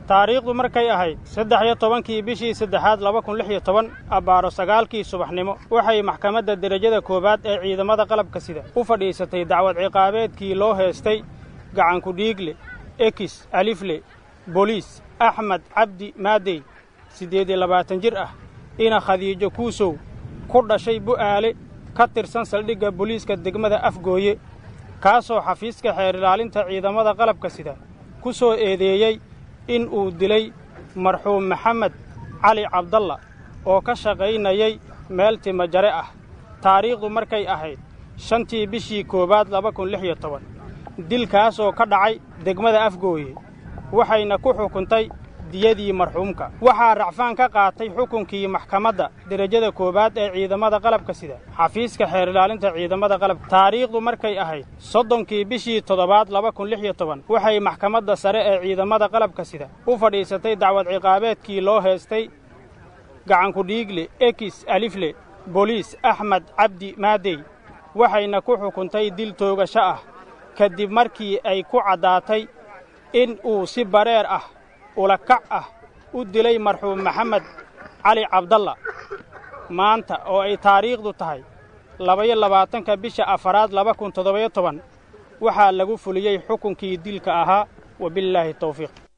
taariikhdu markay ahayd saddex iyo tobankii bishii saddexaad laba kun lix iyo toban abbaaro sagaalkii subaxnimo waxay maxkamadda derajada koowaad ee ciidamada qalabka sida u fadhiisatay dacwad ciqaabeedkii loo heestay gacanku dhiigle ekis alifle boliis axmed cabdi maadey siddeed iyo labaatan jir ah ina khadiijo kuusow ku dhashay bu'aale ka tirsan saldhigga boliiska degmada afgooye kaasoo xafiiska xeer ilaalinta ciidamada qalabka sida ku soo eedeeyey in uu dilay marxuum maxamed cali cabdalla oo ka shaqaynayay meel timajare ah taariikhdu markay ahayd shantii bishii koowaad laba kun lix iyo toban dilkaasoo ka dhacay degmada afgooye waxayna ku xukuntay diyadii marxuumka waxaa racfaan ka qaatay xukunkii maxkamadda derajada koowaad ee ciidamada qalabka sida xafiiska xeer ilaalinta ciidamada qalabka taariikhdu markay ahayd soddonkii bishii toddobaad laba kun lix iyo toban waxay maxkamadda sare ee ciidamada qalabka sida u fadhiisatay dacwad ciqaabeedkii loo heestay gacanku dhiigle ekis alifle boliis axmed cabdi maadey waxayna ku xukuntay dil toogasho ah kadib markii ay ku caddaatay in uu si bareer ah ulakac ah u dilay marxuum maxamed cali cabdalla maanta oo ay taariikhdu tahay labaiyo labaatanka bisha afaraad laba kun toddobayo toban waxaa lagu fuliyey xukunkii dilka ahaa wabillaahi tawfiiq